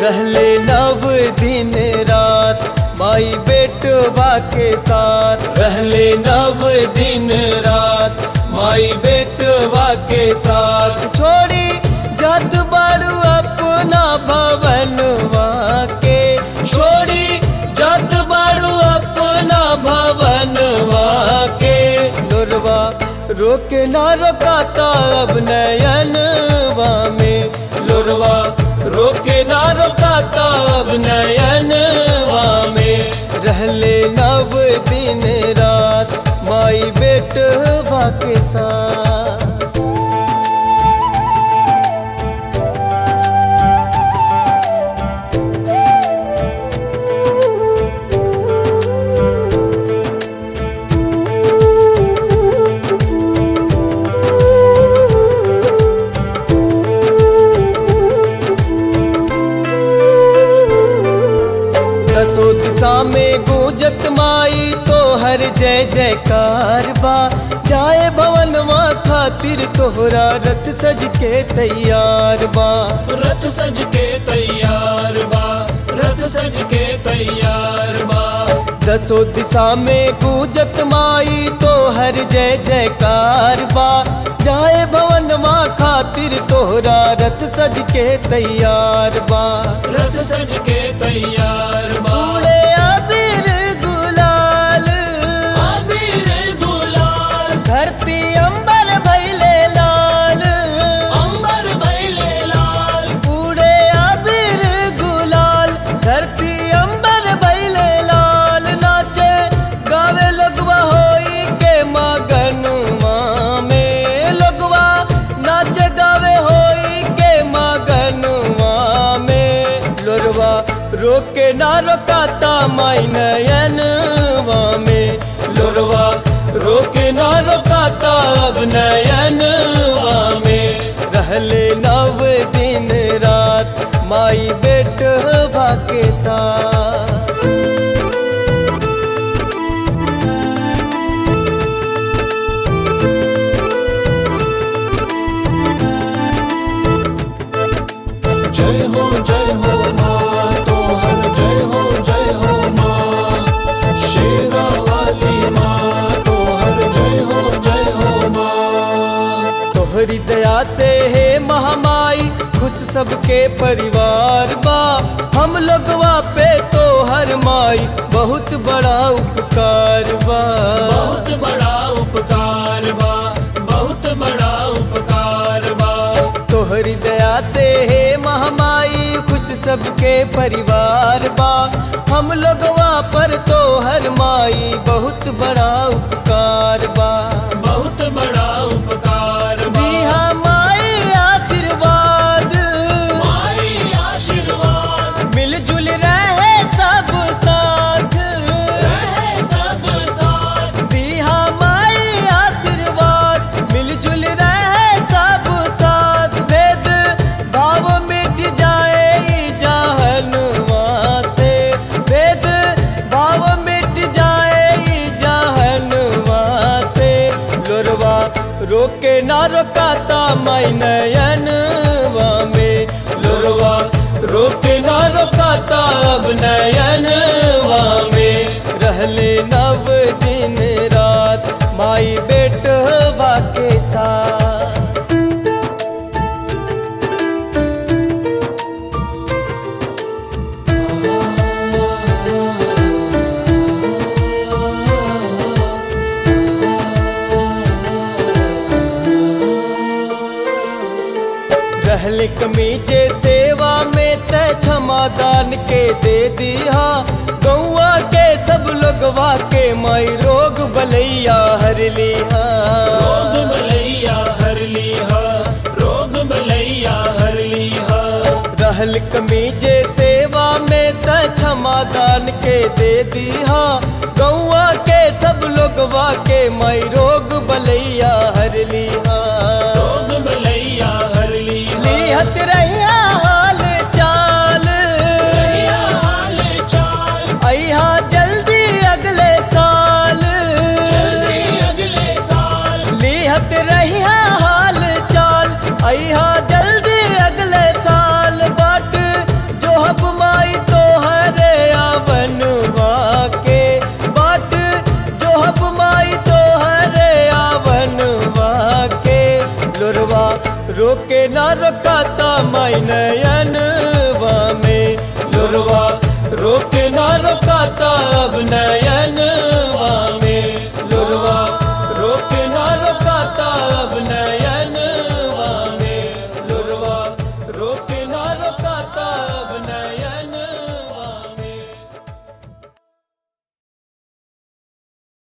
रहले नव दिन रात माई बेटवा के साथ रहले नव दिन रात माई बेटवा के साथ छोड़ी जात बाड़ू अपना भवनवा के छोड़ी जात बाड़ू अपना भवनवा के लोरवा रोके ना रोकाता अब नयनवा में लोरवा रोके ना रोकाता अब नयनवा में रहले नव दिन रात माई बेटवा के साथ दसो दिशा में गूंजत माई तो हर जय जयकार बा जाए भवनवा खातिर तोहरा रथ सज के तैयार बा रथ सज के तैयार बा रथ सज के तैयार बा दसो दिशा में गूंजत माई तो हर जय जयकार बा जाए भवनवा खातिर तोहरा रथ सज के तैयार बा रथ सज के तैयार बा उड़े अबीर गुलाल अबीर गुलाल धरती अंबर भैले लाल अंबर बैले लाल उड़े अबीर गुलाल धरती अंबर भैले लाल नाचे गावे लगवा होई के मगनवा में लगवा नाचे गावे होई के मगनवा में लोरवा रोके ना रोकाता माई नयनवा में लोरवा रोके ना रोकाता अब नयनवा में रहले नव दिन रात माई बेटवा के साथ जय हो जय हो माँ तोहर जय हो जय हो माँ शेरा वाली माँ तोहर जय हो जय हो माँ तोहरी दया से हे महामाई खुश सबके परिवार बा हम लोगवा पे तोहर माई बहुत बड़ा उपकार बा बहुत बड़ा उपकार बा बहुत बड़ा उपकार बा तोहरी दया से हे महामाई खुश सबके परिवार बा हम लोगवा पर तोहर माई बहुत बड़ा उपकार बा बहुत बड़ा उपकार बा दिहा माई आशीर्वाद माई आशीर्वाद मिलजुल रहे सब साथ रहे सब साथ दिहा माई आशीर्वाद मिलजुल रहे सब साथ भेद भाव मिट जाए ई जहनुमा से भेद भाव मिट जाए ई जहनुमा से लोरवा रोके ना रोकाता माई नयनवा में लोरवा रोके ना रोकाता अब नयनवा में रहले नव दिन रात माई बेटवा के साथ रहल कमीजे सेवा में त क्षमादान के दे दिया गौआ के सब लोगवा के माई रोग बलैया हर लिहा रोग बलैया हर लीहा रोग बलैया हर लीहा रहल कमीजे सेवा में त क्षमादान के दे दिया गौआ के सब लोगवा के माई रोग बलैया हर लिहा रोग बलैया हर लीहा लिहत रहिया हाल चाल रहिया हाल चाल अहा जल्दी अगले साल जल्दी अगले साल लिहत रहिया हाल चाल अहा जल्दी अगले साल बाट जो हब रोके ना रोकाता माई नयन में लोरवा रोके ना रोकाता अब नयन